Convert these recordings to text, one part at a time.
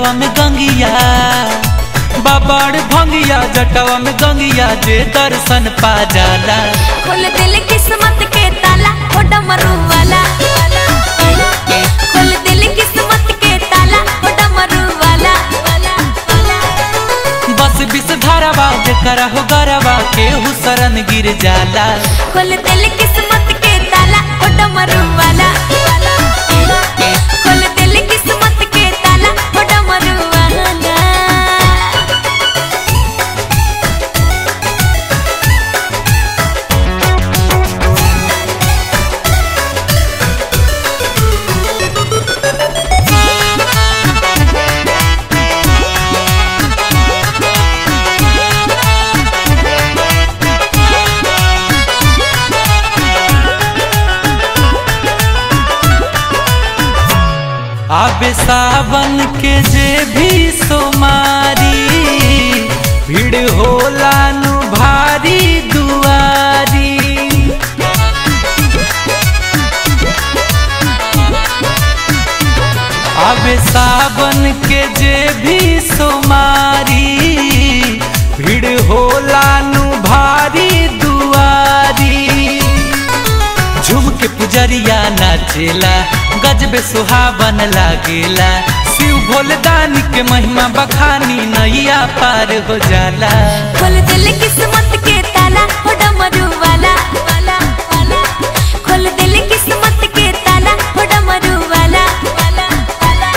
जटवा में गंगिया बाबड़ भंगिया जटवा में गंगिया जे दर्शन पा जाला खोल दिल किस्मत के ताला ओ डमरू वाला खोल दिल किस्मत के ताला ओ डमरू वाला बस बिस धारावा जेकरा हो गरवा केहू शरण गिर जाला खोल दिल किस्मत के ताला ओ डमरू वाला खोल दिल किस्मत के ताला ओ डमरू वाला आबे सावन के जे भी सोमारी भीड़ होला नु भारी दुआरी आबे सावन के जे भी सोमारी भीड़ होला नु भारी दुआरी झूम के पुजरिया नाचेला गजबे सुहावन लागेला शिव भोलदानी के महिमा बखानी नैया पार हो जाला खोल दिल किस्मत के ताला ओ डमरू वाला वाला वाला खोल दिल किस्मत के ताला ओ डमरू वाला वाला वाला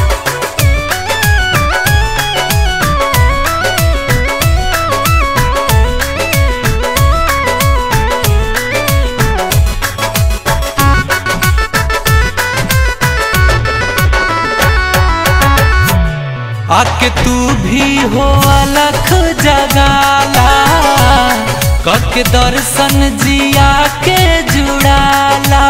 आके तू भी हो अलख जगाला कके दर्शन जिया के जुड़ाला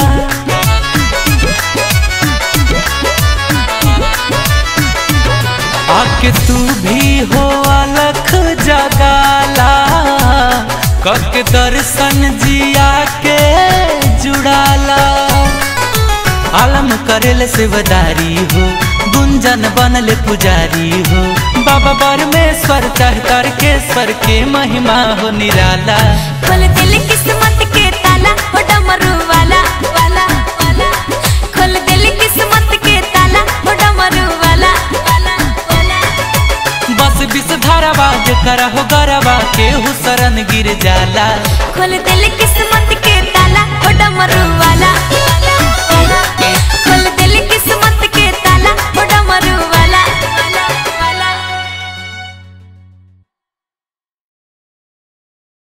आके तू भी हो अलख जगाला कके दर्शन जिया के जुड़ाला आलम करेल सेवदारी हो गुंजन बनल पुजारी हो बाबा परमेश्वर चाहतर के स्वर के महिमा हो निराला खोल दिल किस्मत के ताला ओ डमरू वाला वाला वाला खोल दिल किस्मत के ताला ओ डमरू वाला वाला वाला बस बिस धारावा जेकरा हो गरवा केहू शरण गिर जाला खोल दिल किस्मत के ताला ओ डमरू वाला वाला